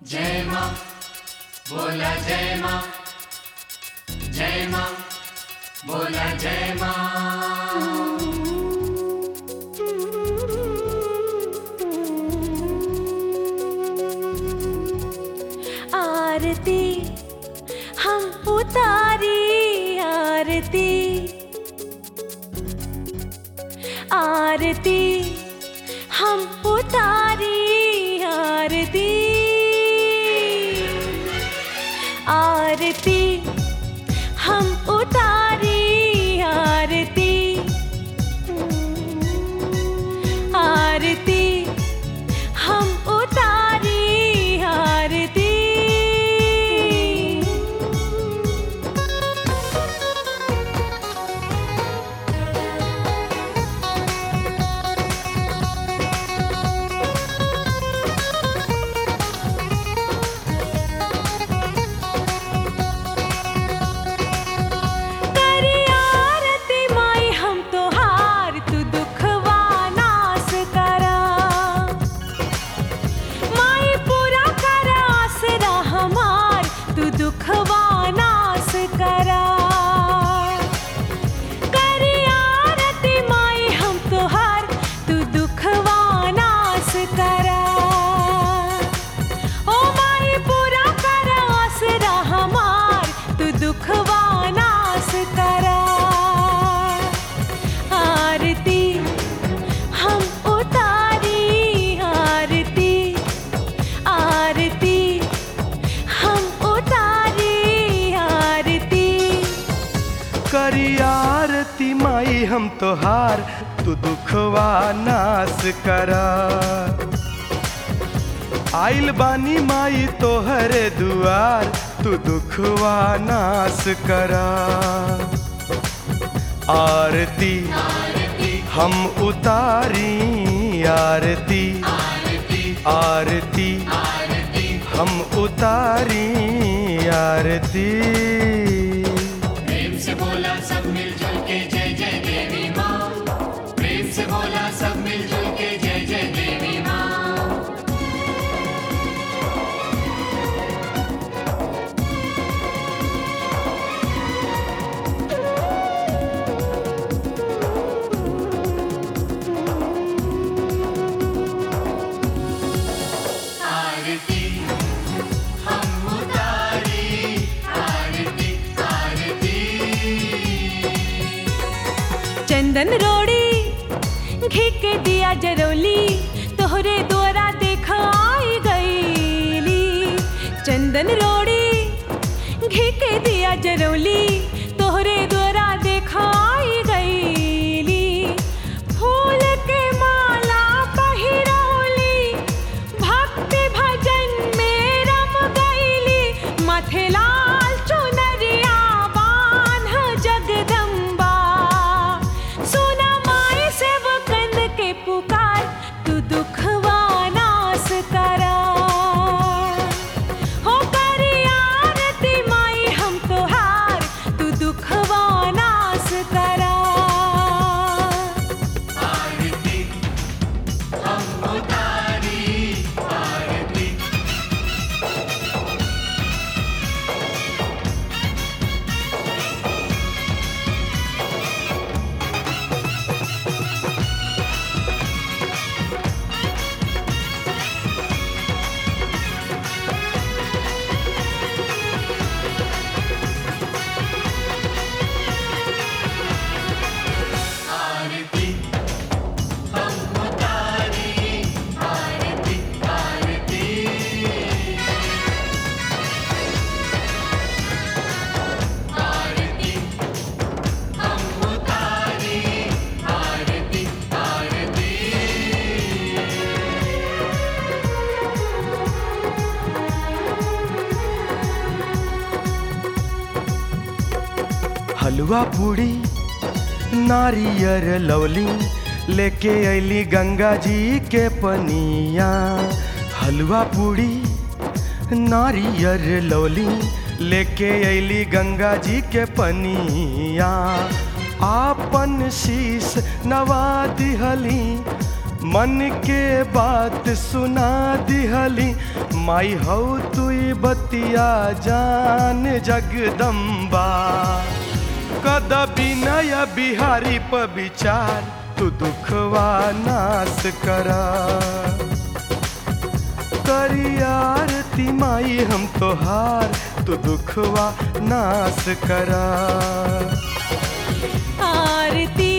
जय माँ बोला जय माँ जय माँ बोला जय माँ आरती हम उतारी आरती आरती हम उतारी आरती आरती हम उतारी आरती आरती हम उतारी आरती करी आरती माई हम तोहार तू दुखवा नास करा माई पूरा कर आसरा हमार तू दुखवा नास करा करी आरती माई हम तोहार तू दुखवा नास करा ओ माई पूरा कर आसरा हमार तू दुखवा नास करा आरती हम उतारी आरती आरती हम उतारी आरती करी आरती माई हम तोहार तू दुखवा नास करा आइल बानी माई तोहरे दुआर तू दुखवा नास करा आरती हम उतारी आरती आरती हम उतारी आरती प्रेम से बोला सब मिलजुल के जय जय देवी माँ प्रेम से बोला सब मिलजुल के जय जय देवी माँ आरती हम उतारी आरती आरती चंदन रोड़ी घी के दिया जरौली तोहरे द्वारा देखा आई गईली चंदन रोड़ी घी के दिया जरौली तोहरे द्वारा देखा आई गईली फूल के माला पहिरौली भक्ति भजन में रम गईली माथे लाल चुनरिया बान्ह जगदम्बा सुना माई सेवकन के पुकार तू दुखवा नास करा हो करी आरती माई हम तोहार तू दुखवा नास करा आरती हम उतारी आरती आरती हम उतारी आरती आरती आरती हम उतारी आरती आरती हलवा पूड़ी नारियर लवली लेके अली गंगा जी के पनिया हलवा पूड़ी नारियर लवली लेके अली गंगा जी के पनिया आपन शीश नवा दिहली मन के बात सुना दिहली माई हौ तुई बतिया जान जगदम्बा कद विनय बिहारी प विचार तू दुखवा नाश करा करी आरती माई हम तोहार तू दुखवा नाश करा आरती